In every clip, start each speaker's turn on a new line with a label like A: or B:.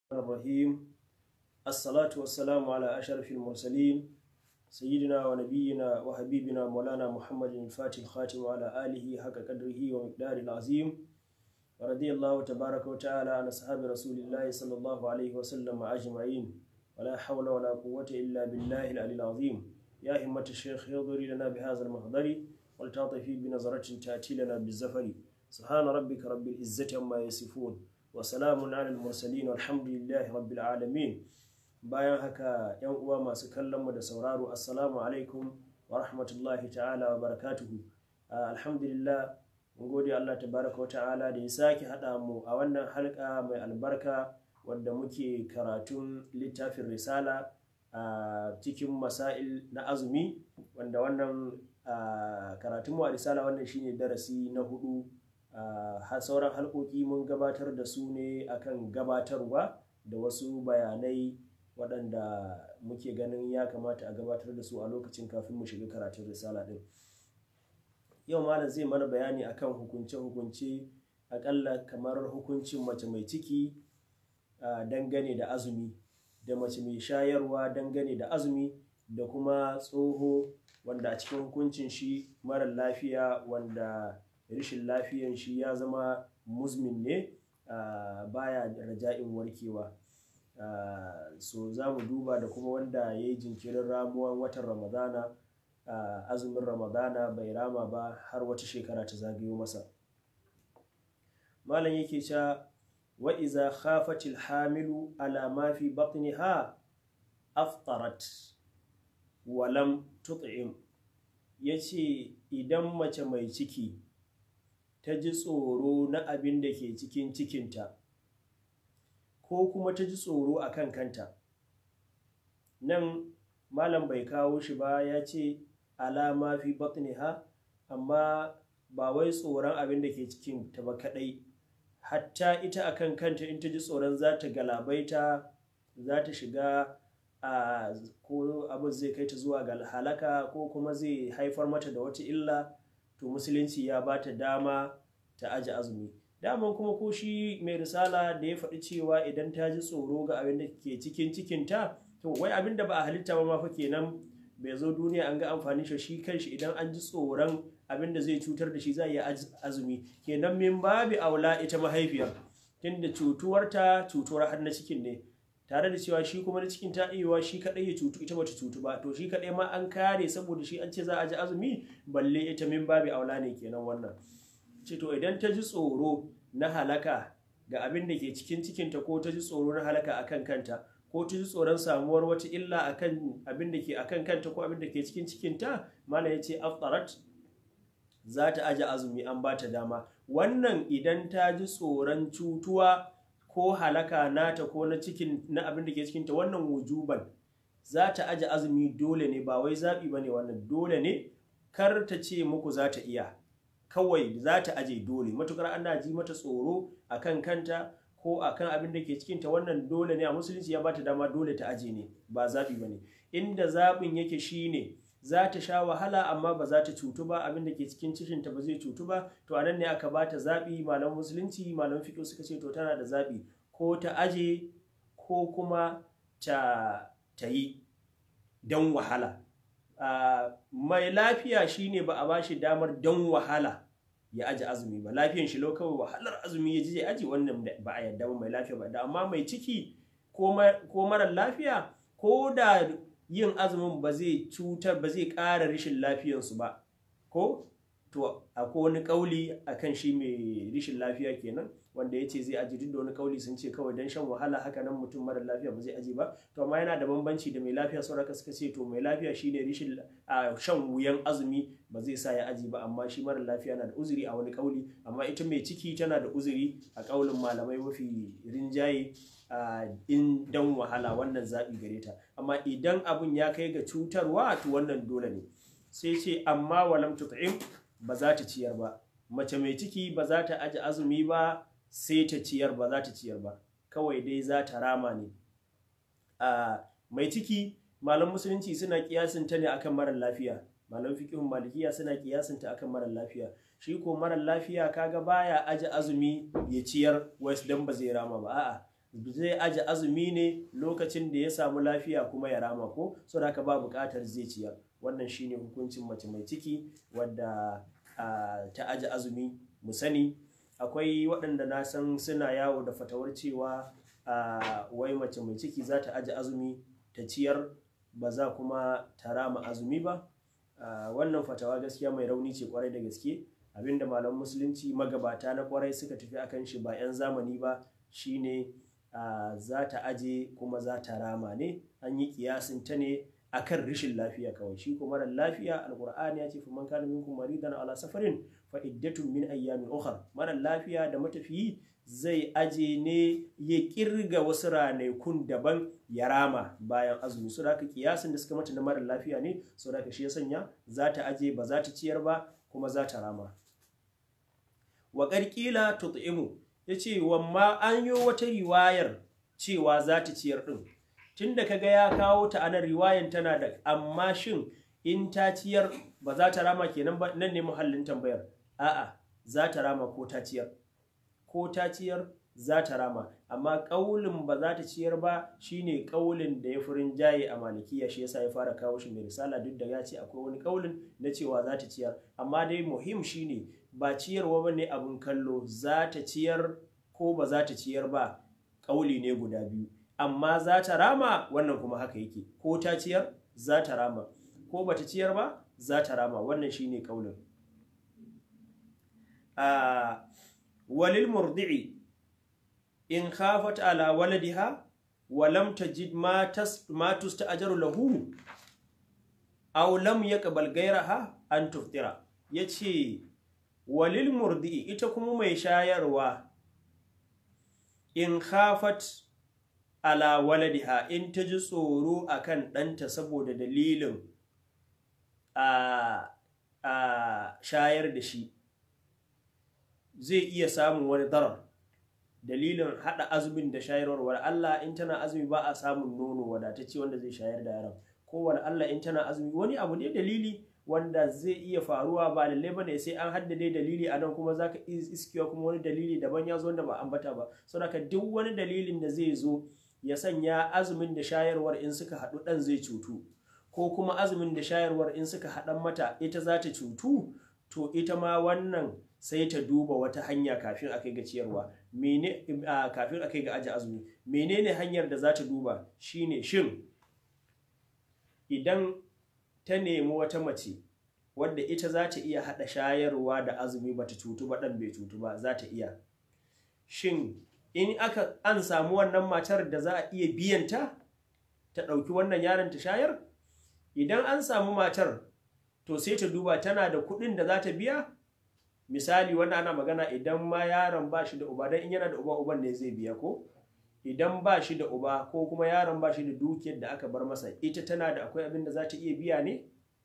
A: الرحيم الصلاة والسلام على أشرف المرسلين سيدنا ونبينا وحبيبنا مولانا محمد الفاتح الخاتم وعلى آله حق قدره ومقداره العظيم ورضي الله تبارك وتعالى عن أصحاب رسول الله صلى الله عليه وسلم أجمعين ولا حول ولا قوة إلا بالله العلي العظيم يا همة الشيخ يضري لنا بهذا المحضر ولتعطفي بنظرة تأتي لنا بالزفر سبحان ربك رب العزة عما يصفون وسلام على المرسلين والحمد لله رب العالمين bayan haka yan uwa masu kallon mu da sauraro assalamu alaikum wa rahmatullahi ta'ala wa barakatuhu alhamdulillah mun gode Allah tabaraka wa ta'ala da ya sake haɗa mu a wannan halka mai albarka wadda muke karatun littafin risala a cikin masail na azumi wanda wannan karatun mu a risala wannan shine darasi na hudu sauran halkoki mun gabatar da su ne akan gabatarwa da wasu bayanai waɗanda muke ganin ya kamata a gabatar da su a lokacin kafin mu shiga karatun risala ɗin yau malam zai mana bayani akan hukunce-hukunce akalla kamar hukuncin mace mai ciki dangane da azumi da mace mai shayarwa dangane da azumi da kuma tsoho wanda a cikin hukuncin shi mara lafiya wanda rashin lafiyan shi ya zama muzmin ne baya raja'in warkewa Uh, so za mu duba da kuma wanda ya yi jinkirin ramuwan watan ramadana uh, azumin ramadana bai rama ba har wata shekara ta zagayo masa malam yake cewa wa iza khafatil hamilu ala ma fi batniha aftarat wa lam tut'im yace idan mace mai ciki ta ji tsoro na abin da ke cikin cikinta ko kuma ta ji tsoro a kan kanta nan malam bai kawo shi ba ya ce alama fi batniha amma ba wai tsoron abin da ke cikin ta ba kadai hatta ita a kan kanta in ta ji tsoron za ta galabaita za ta shiga a ko abin zai kai ta zuwa ga halaka ko kuma zai haifar mata da wata illa to musulunci ya ba ta dama ta aji azumi daman kuma ko shi mai risala da ya faɗi cewa idan ta ji tsoro ga abin da ke cikin cikinta to wai abin da ba a halitta ba ma fa kenan bai zo duniya an ga amfani shi shi kanshi idan an ji tsoron abin da zai cutar da shi za a yi azumi kenan min babi aula ita mahaifiyar tunda cutuwarta cutuwar har na cikin ne tare da cewa shi kuma na cikin ta iya shi kadai ya cutu ita bata cutu ba to shi kadai ma an kare saboda shi an ce za a ji azumi balle ita min babi aula ne kenan wannan ce to idan ta ji tsoro na halaka ga abin da ke cikin cikinta ko ta ji tsoro na halaka a kan kanta ko ta ji tsoron samuwar wata illa a kan abin da ke a kan kanta ko abin da ke cikin cikinta mana ya ce aftarat za ta aji azumi an ba ta dama wannan idan ta ji tsoron cutuwa ko halaka nata ko na cikin na abin da ke cikinta wannan wujuban za ta aji azumi dole ne ba wai zaɓi ba ne wannan dole ne kar ta ce muku za ta iya kawai za ta aje dole matukar ana ji mata tsoro akan kanta ko akan abin da ke cikinta wannan dole ne a musulunci ya bata dama dole ta aje ne ba zaɓi ba ne inda zaɓin yake shine za ta sha wahala amma ba za ta cutu ba abin da ke cikin cikinta ba zai cutu ba to anan ne aka bata zaɓi malam musulunci malam fiƙo suka ce to tana da zaɓi ko ta aje ko kuma ta, ta yi don wahala Uh, mai lafiya shine ba a ba shi damar don wahala ya aji azumi ba lafiyan shi lau kawai wahalar azumi ya ji ya aji wannan ba a yadda ba mai lafiya ba da amma mai ciki ko marar lafiya ko da yin azumin ba zai cutar ba zai ƙara rashin lafiyansu ba ko to akwai wani kauli akan shi mai rashin lafiya kenan wanda ya ce zai aji duk da wani kauli sun ce kawai don shan wahala haka nan mutum mara lafiya ba zai aji ba to amma yana da bambanci da mai lafiya sauraka suka ce to mai lafiya shine rishin a shan wuyan azumi ba zai sa ya aji ba amma shi mara lafiya na da uzuri a wani kauli amma ita mai ciki tana da uzuri a kaulin malamai mafi rinjaye in dan wahala wannan zaɓi gare ta amma idan abun ya kai ga cutarwa to wannan dole ne sai ce amma walam tut'im ba za ta ciyar ba mace mai ciki ba za ta aji azumi ba sai ta ciyar ba za ta ciyar ba kawai dai za ta rama ne mai ciki malam musulunci suna kiyasin ta ne akan marar lafiya malam fiqhun malikiya suna kiyasin ta akan marar lafiya shi ko marar lafiya kaga baya aji azumi ya ciyar wasu dan ba zai rama ba a'a zai aje azumi ne lokacin da ya samu lafiya kuma ya rama ko so da haka ba buƙatar zai ciyar wannan shine hukuncin mace mai ciki wadda ta aje azumi mu sani akwai waɗanda na san suna yawo da fatawar cewa wai mace mai ciki za ta aje azumi ta ciyar ba za kuma ta rama azumi ba wannan fatawa gaskiya mai rauni ce kwarai da gaske abinda malam musulunci magabata na kwarai suka tafi akan shi ba 'yan zamani ba shine za ta aje kuma za ta rama ne an yi kiyasin ta ne akan rashin lafiya kawai shi kuma mara lafiya alqur'ani ya ce fa man kana minkum maridan ala safarin fa iddatun min ayyamin ukhra mara lafiya da matafiyi zai aje ne ya kirga wasu ranakun daban ya rama bayan azumi su da kiyasin da suka mata na mara lafiya ne su da shi ya sanya za ta aje ba za ta ciyar ba kuma za ta rama wa ƙarƙila tut'imu ya ce wamma an yi wata riwayar cewa za ta ciyar ɗin tun da kaga ya kawo ta anan riwayan tana da amma shin in ta ciyar ba za ta rama kenan ba nan ne muhallin tambayar a'a za ta rama ko ta ciyar ko ta ciyar za ta rama amma ƙaulin ba za ta ciyar ba shine ƙaulin da ya furin jaye a malikiya shi yasa ya fara kawo shi mai risala duk da ya ce akwai wani ƙaulin na cewa za ta ciyar amma dai muhim shine ba ciyarwa ba ne abin kallo za ta ciyar ko ba za ta ciyar ba ƙauli ne guda biyu amma za ta rama wannan kuma haka yake ko ta ciyar za ta rama ko ba ta ciyar ba za ta rama wannan shine ƙaulin walil murdi'i in khafat ala waladiha wa lam tajid ma tas ma tusta'jaru lahu aw lam yaqbal ghayraha an tuftira yace walil murdi'i ita kuma mai shayarwa in khafat ala waladiha in ta ji tsoro akan ɗanta saboda dalilin a shayar da shi zai iya samun wani darar dalilin haɗa azumin da shayarwar wani Allah in tana azumi ba a samun nono wadatacce wanda zai shayar da yaron ko wani Allah in tana azumi wani abu ne dalili wanda zai iya faruwa ba lallai bane sai an haddade dalili a nan kuma zaka iskiwa kuma wani dalili daban ya zo wanda ba ambata ba saboda duk wani dalilin da zai zo ya sanya azumin da shayarwar in suka haɗu ɗan zai cutu ko kuma azumin da shayarwar in suka haɗan mata ita za ta cutu to ita ma wannan sai ta duba wata hanya kafin a kai ga ciyarwa mene kafin a kai ga aji azumi menene hanyar da za ta duba shine shin idan ta nemi wata mace wadda ita za ta iya haɗa shayarwa da azumi bata cutu ba ɗan bai cutu ba za ta iya shin in aka an samu wannan matar da za a iya biyanta ta ɗauki wannan yaron ta shayar idan an samu matar to sai ta duba tana da kuɗin da za ta biya misali wanda ana magana idan ma yaron ba shi da uba don in yana da uba uban ne zai biya ko idan ba shi da uba ko kuma yaron ba shi da dukiyar da aka bar masa ita tana da akwai abin da za ta iya biya ne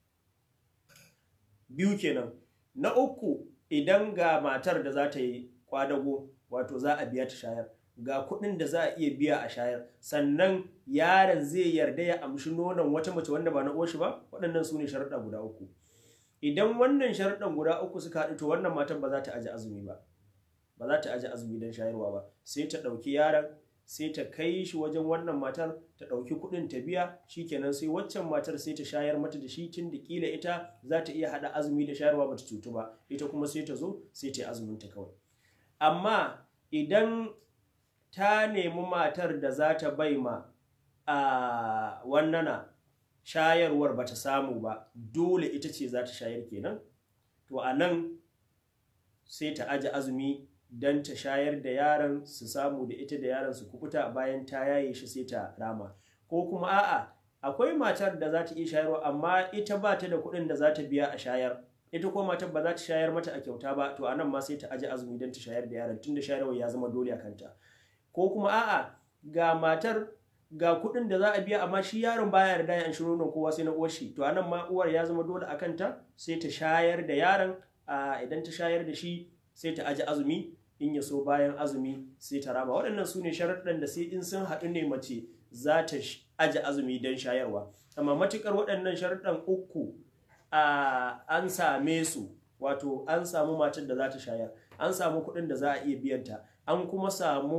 A: biyu kenan na uku idan ga matar da za ta yi kwadago wato za a biya ta shayar ga kuɗin da za a iya biya a shayar sannan yaron zai yarda ya amshi nonon wata mace wanda ba na uwarshi ba waɗannan su ne sharaɗa guda uku idan wannan sharaɗan guda uku suka haɗu to wannan matan ba za ta aji azumi ba ba za ta aji azumi don shayarwa ba sai ta ɗauki yaron sai ta kai shi wajen wannan matar ta ɗauki kuɗin ta biya shikenan sai waccan matar sai ta shayar mata da shi tun da kila ita za ta iya haɗa azumi da shayarwa ba ta cutu ba ita kuma sai ta zo sai ta yi azumin ta kawai amma idan ta nemi matar da za ta bai ma a wannana shayarwar ba ta samu ba dole ita ce za ta shayar kenan to a nan sai ta aji azumi don ta shayar da yaron su samu da ita da yaron su kukuta bayan ta yaye shi sai ta rama ko kuma a'a akwai matar da za ta iya shayarwa amma ita ba ta da kuɗin da za ta biya a shayar ita ko matar ba za ta shayar mata a kyauta ba to anan ma sai ta aji azumi don ta shayar da yaron tunda shayarwa ya zama dole a kanta ko kuma a'a ga matar ga kuɗin da za a biya amma shi yaron baya yarda ya shiro nonon kowa sai na uwar shi to anan ma uwar ya zama dole a kanta sai ta shayar da yaron idan ta shayar da shi sai ta aji azumi in ya so bayan azumi sai ta rama waɗannan su ne sharaɗin da sai in sun haɗu ne mace za ta aji azumi don shayarwa amma matuƙar waɗannan sharaɗin uku an same su wato an samu matar da za ta shayar an samu kuɗin da za a iya biyanta an kuma samu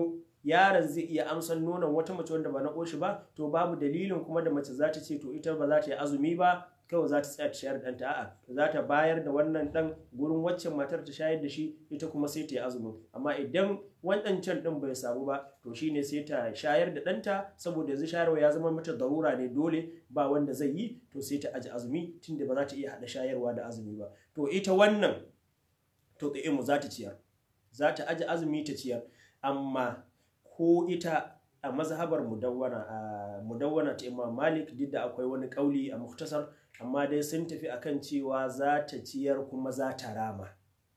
A: yaron zai iya amsan nonon wata mace wanda ba na ƙoshi ba to babu dalilin kuma da mace za ta ce to ita ba za ta yi azumi ba kawai za ta tsaya ta shayar da ɗanta a'a za ta bayar da wannan ɗan gurin waccan matar ta shayar da shi ita kuma sai ta yi azumin amma idan waɗancan ɗin bai samu ba to shine sai ta shayar da ɗanta saboda yanzu shayarwa ya zama mata darura ne dole ba wanda zai yi to sai ta aji azumi tunda ba za ta iya haɗa shayarwa da azumi ba to ita wannan to mu za ta ciyar za ta aji azumi ta ciyar amma ko ita a mazhabar mudawwana a mudawwana ta Imam Malik duk da akwai wani kauli a muktasar amma dai sun tafi akan cewa za ta ciyar kuma za ta rama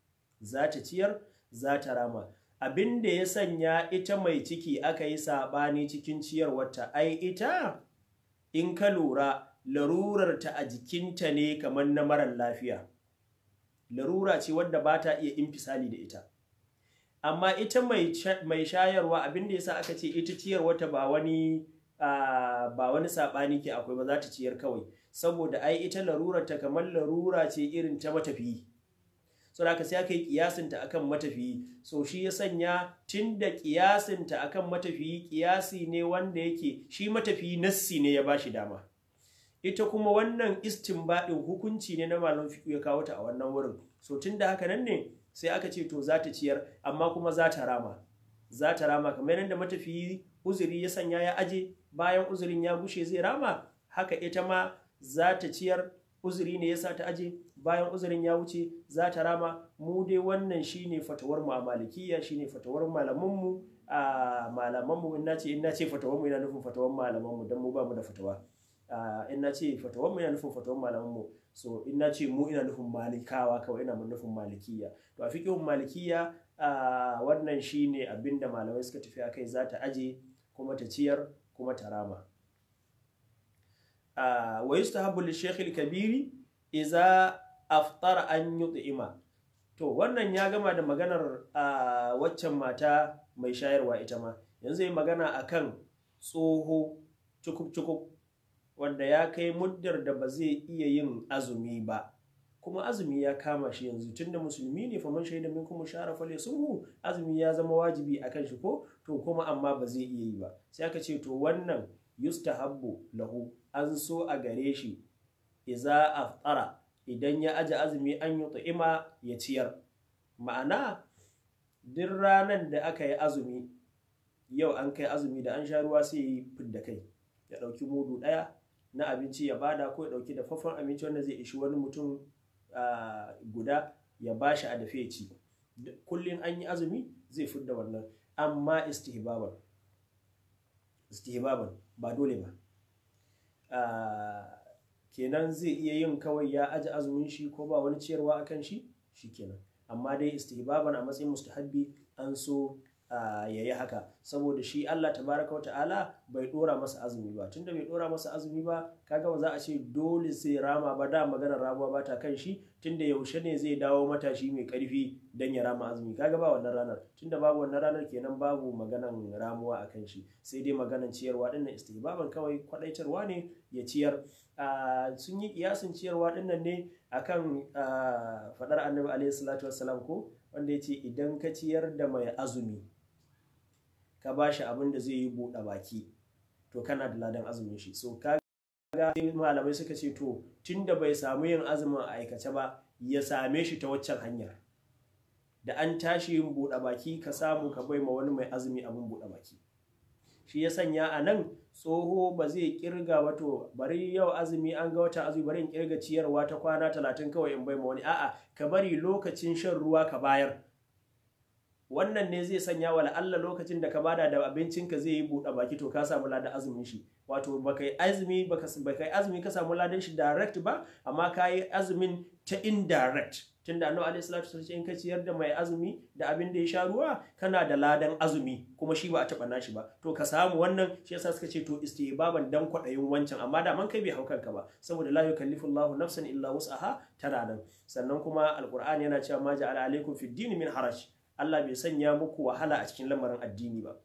A: za ta ciyar za ta rama abin da ya sanya ita mai ciki aka yi saɓani cikin ciyarwarta ai ita in ka lura larurarta a jikinta ne kamar na marar lafiya larura ce wadda ba ta iya infisali da ita amma ita mai shayarwa abin da yasa aka ce ita ciyarwarta ba wani ba wani saɓani ke akwai ba za ta ciyar kawai saboda ai ita larurarta kamar larura ce irin ta matafiyi so da sai aka yi kiyasinta akan matafiyi so shi ya sanya tun da kiyasinta akan matafiyi kiyasi ne wanda yake shi matafiyi nassi ne ya bashi dama ita kuma wannan istinbadin hukunci ne na malam fiqh ya kawo ta a wannan wurin so tun da haka nan ne sai aka ce to za ta ciyar amma kuma za ta rama za ta rama kamar yadda matafiyi uzuri ya sanya ya aje bayan uzurin ya bushe zai rama haka ita ma za ta ciyar uzuri ne yasa ta aje bayan uzurin ya wuce za ta rama mu dai wannan shine fatawar mu a malikiya shine fatawar malaman mu a malaman mu ina ce ina ce fatawar mu ina nufin fatawar malaman mu dan mu ba mu da fatawa ina ce fatawar mu ina nufin fatawar malaman mu so ina ce mu ina nufin malikawa kawai ina nufin malikiya to a fiqhun malikiya wannan shine abinda malamai suka tafi akai za ta aje kuma ta ciyar kuma ta rama wa yustahabbu lishaykh al-kabiri idza aftara an yut'ima to wannan ya gama da maganar waccan mata mai shayarwa ita ma yanzu yi magana akan tsoho cukub cukub wanda ya kai muddar da ba zai iya yin azumi ba kuma azumi ya kama shi yanzu tunda musulmi ne fa man shaida minkum shara fale sunhu azumi ya zama wajibi akan shi ko to kuma amma ba zai iya yi ba sai aka ce to wannan yustahabbu lahu an so a gare shi iza aftara idan ya aje azumi an yi ta'ima ya ciyar ma'ana duk ranar da aka yi azumi yau an kai azumi da an sha ruwa sai yi fidda kai ya ɗauki mudu ɗaya na abinci ya bada ko ya ɗauki dafaffen abinci wanda zai ishi wani mutum guda ya bashi a dafe ci kullum an yi azumi zai fidda wannan amma istihbaban istihbaban ba dole ba kenan zai iya yin kawai ya aji azumin shi ko ba wani ciyarwa akan shi shikenan amma dai istihbaban a matsayin mustahabbi an so ya yi haka saboda shi Allah tabaraka wa ta'ala bai dora masa azumi ba tunda bai dora masa azumi ba kaga ba za a ce dole sai rama ba da maganar ramuwa ba ta kan shi tunda yaushe ne zai dawo matashi mai karfi dan ya rama azumi kaga ba wannan ranar tunda babu wannan ranar kenan babu maganan ramuwa a kan shi sai dai maganan ciyarwa dinnan istihbaban kawai kwadaitarwa ne ya ciyar sun yi kiyasin ciyarwa dinnan ne akan fadar annabi alaihi salatu wassalam ko wanda ya ce idan ka ciyar da mai azumi ka ba shi abin da zai yi buɗe baki to kana da ladan azumin shi so ka ga malamai suka ce to tunda bai samu yin azumin a aikace ba ya same shi ta waccan hanyar da an tashi yin buɗe baki ka samu ka bai ma wani mai azumi abin buɗe baki shi ya sanya a nan tsoho ba zai kirga ba to bari yau azumi an ga watan azumi bari in kirga ciyarwa ta kwana talatin kawai in bai ma wani a'a ka bari lokacin shan ruwa ka bayar wannan ne zai sanya wa Allah lokacin da ka bada da abincinka zai yi buɗe baki to ka samu ladan azumin shi wato baka yi azumi baka yi azumi ka samu ladan shi direct ba amma ka yi azumin ta indirect tunda annabi alaihi salatu wasallam in ka ciyar da mai azumi da abin da ya sha ruwa kana da ladan azumi kuma shi ba a taba nashi ba to ka samu wannan shi yasa suka ce to istihbaban dan kwadayin wancan amma da man kai bai haukan ka ba saboda la yukallifu Allahu nafsan illa wus'aha tana nan sannan kuma alqur'ani yana cewa ma ja'ala alaikum fid din min haraj Allah bai sanya muku wahala a cikin lamarin addini ba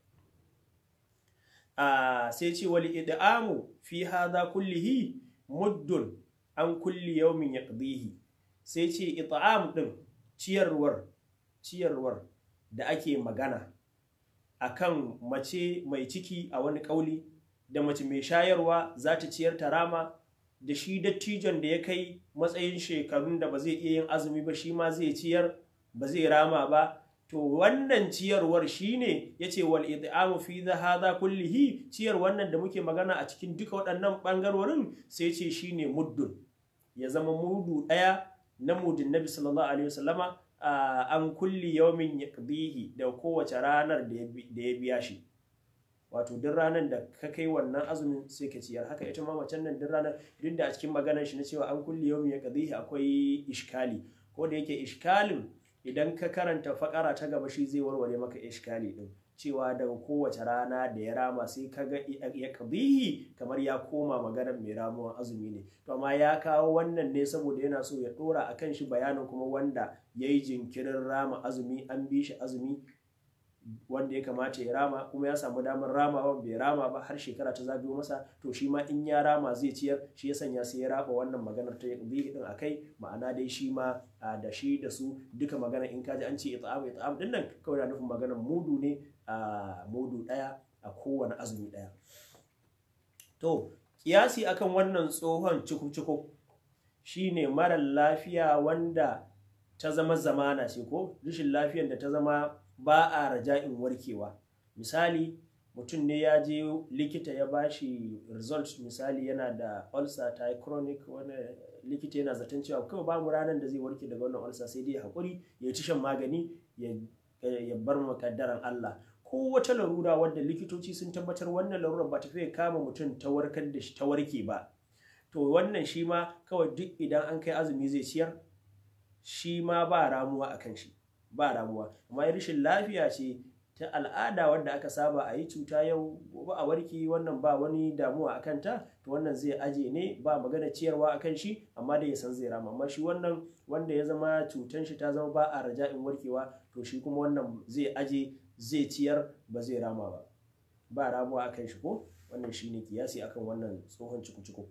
A: a sai ce wali id'amu fi hadha kullihi muddun an kulli yawmin yaqdihi sai ce it'am din ciyarwar ciyarwar da ake magana akan mace mai ciki a wani kauli da mace mai shayarwa za ta ciyar ta rama da shi dattijon da ya kai matsayin shekarun da ba zai iya yin azumi ba shi ma zai ciyar ba zai rama ba to wannan ciyarwar shine yace wal id'amu fi hadha kullihi ciyar wannan da muke magana a cikin duka waɗannan bangarorin sai ce shine muddun ya zama mudu ɗaya na mudin nabi sallallahu alaihi wasallama an kulli yawmin yaqdihi da kowace ranar da ya biya shi wato duk ranar da ka kai wannan azumin sai ka ciyar haka ita ma macen nan duk ranar duk da a cikin maganar shi na cewa an kulli yawmin yaqdihi akwai ishkali ko da yake ishkalin idan ka karanta fakara ta gaba shi zai warware maka ishkali din cewa daga kowace rana da ya rama sai ka ga ya kabihi kamar ya koma maganar mai ramuwan azumi ne to amma ya kawo wannan ne saboda yana so ya dora akan shi bayanin kuma wanda ya yi jinkirin rama azumi an bi shi azumi wanda ya kamata ya rama kuma ya samu damar ramawa bai rama ba har shekara ta zagayo masa to shi ma in ya rama zai ciyar shi ya sanya sai ya raba wannan maganar ta bihi din akai ma'ana dai shi ma da shi da su duka magana in kaji an ce it'am it'am din nan kawai na nufin maganar mudu ne a mudu daya a kowane azumi daya to kiyasi akan wannan tsohon ciku-ciku shine mara lafiya wanda ta zama zamana ce ko rashin lafiyar da ta zama ba a raja'in warkewa misali mutum ne ya je likita ya bashi result misali yana da ulcer ta chronic wani likita yana zaton cewa kawai babu ranar da zai warke daga wannan ulcer sai dai haƙuri ya ci shan magani ya bar makaddaran Allah ko wata larura wadda likitoci sun tabbatar wannan larurar ba ta fiye kama mutum ta warkar da shi ta warke ba to wannan shi ma kawai duk idan an kai azumi zai ciyar shi ma ba ramuwa a kan shi ba ramuwa amma rashin lafiya ce ta al'ada wadda aka saba a yi cuta yau gobe a warki wannan ba wani damuwa a kanta to wannan zai aje ne ba magana ciyarwa a kan shi amma dai ya san zai rama amma shi wannan wanda ya zama cutan shi ta zama ba a raja'in warkewa to shi kuma wannan zai aje zai ciyar ba zai rama ba ba ramuwa a kan shi ko wannan shine kiyasi akan wannan tsohon ciku-ciku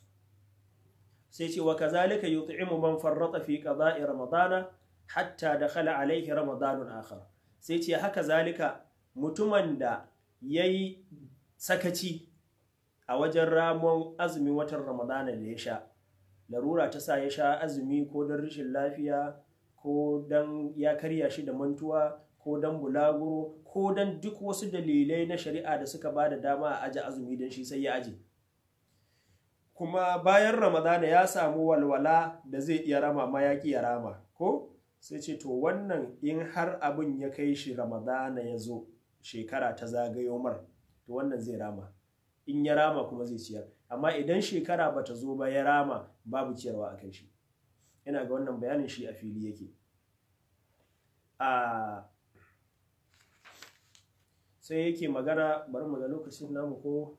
A: sai ce wa kazalika yut'imu man farrata fi qada'i ramadana hatta dakhala alaihi ramadanun akhar sai ce haka zalika mutumin da yayi sakaci a wajen ramon azumin watan ramadana da ya sha larura ta sa ya sha azumi ko don rashin lafiya ko don ya karya shi da mantuwa ko don bulaguro ko don duk wasu dalilai na shari'a da suka ba da dama a aji azumi don shi sai ya aji kuma bayan ramadana ya samu walwala da zai iya rama ma ya ya rama ko sai ce to wannan in har abin ya kai shi ramadana ya zo shekara ta zagayo mar to wannan zai rama in ya rama kuma zai ciyar amma idan shekara ba ta zo ba ya rama babu ciyarwa a kai shi ina ga wannan bayanin shi a fili yake a sai yake magana bari mu ga lokacin namu ko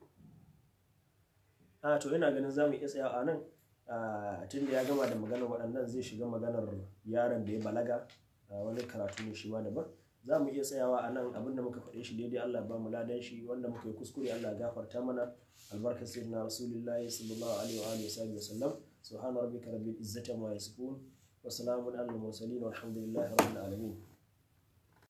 A: a to ina ganin za mu iya tsaya a nan tun da ya gama da maganar waɗannan zai shiga maganar yaron da ya balaga wani karatu ne shi ma daban za mu iya tsayawa a nan abinda muka faɗe shi daidai Allah ba mu ladan shi wanda muka yi kuskure Allah gafarta mana albarkar sayyidina rasulullahi sallallahu alaihi wa alihi wa sallam subhana rabbika rabbil izzati amma yasifun wa salamun alal mursalin walhamdulillahi rabbil alamin